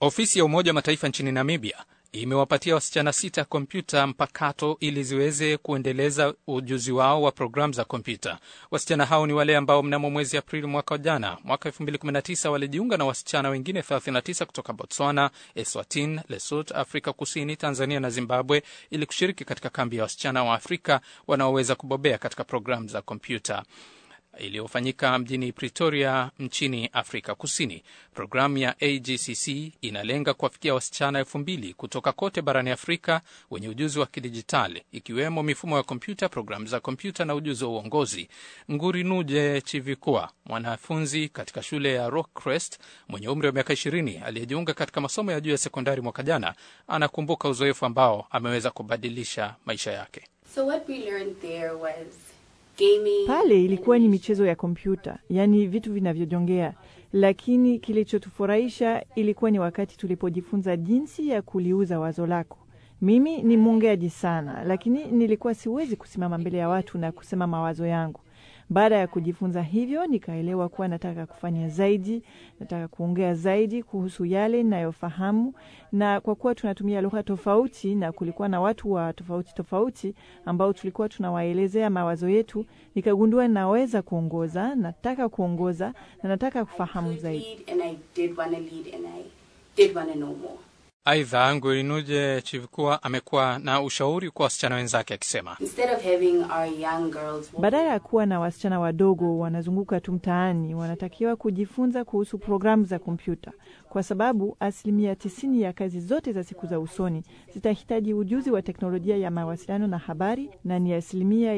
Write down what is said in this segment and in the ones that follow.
Ofisi ya Umoja wa Mataifa nchini Namibia imewapatia wasichana sita kompyuta mpakato ili ziweze kuendeleza ujuzi wao wa programu za kompyuta. Wasichana hao ni wale ambao mnamo mwezi Aprili mwaka jana, mwaka 2019 walijiunga na wasichana wengine 39 kutoka Botswana, Eswatini, Lesotho, Afrika Kusini, Tanzania na Zimbabwe ili kushiriki katika kambi ya wasichana wa Afrika wanaoweza kubobea katika programu za kompyuta iliyofanyika mjini Pretoria nchini Afrika Kusini. Programu ya AGCC inalenga kuwafikia wasichana elfu mbili kutoka kote barani Afrika wenye ujuzi wa kidijitali ikiwemo mifumo ya kompyuta, programu za kompyuta na ujuzi wa uongozi. Nguri Nuje Chivikua, mwanafunzi katika shule ya Rockcrest mwenye umri wa miaka ishirini aliyejiunga katika masomo ya juu ya sekondari mwaka jana, anakumbuka uzoefu ambao ameweza kubadilisha maisha yake. So what we learned there was gaming. Pale ilikuwa ni michezo ya kompyuta, yaani vitu vinavyojongea, lakini kilichotufurahisha ilikuwa ni wakati tulipojifunza jinsi ya kuliuza wazo lako. Mimi ni mwongeaji sana, lakini nilikuwa siwezi kusimama mbele ya watu na kusema mawazo yangu. Baada ya kujifunza hivyo, nikaelewa kuwa nataka kufanya zaidi, nataka kuongea zaidi kuhusu yale ninayofahamu, na kwa kuwa tunatumia lugha tofauti na kulikuwa na watu wa tofauti tofauti ambao tulikuwa tunawaelezea mawazo yetu, nikagundua naweza kuongoza, nataka kuongoza na nataka kufahamu zaidi. lead and I did want to lead and I did want to know more. Aidha, Ngurinuje Chivikua amekuwa na ushauri kwa wasichana wenzake akisema Instead of having our young girls Badala ya kuwa na wasichana wadogo wanazunguka tu mtaani, wanatakiwa kujifunza kuhusu programu za kompyuta, kwa sababu asilimia tisini ya kazi zote za siku za usoni zitahitaji ujuzi wa teknolojia ya mawasiliano na habari, na ni asilimia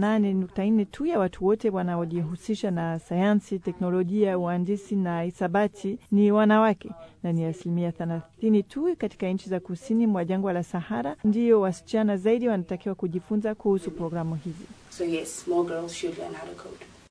28.4 tu ya watu wote wanaojihusisha na sayansi, teknolojia, uhandisi na hisabati ni wanawake, na ni asilimia 30 tu katika nchi za kusini mwa jangwa la Sahara ndiyo wasichana zaidi wanatakiwa kujifunza kuhusu programu hizi. So yes, more girls should learn how to code.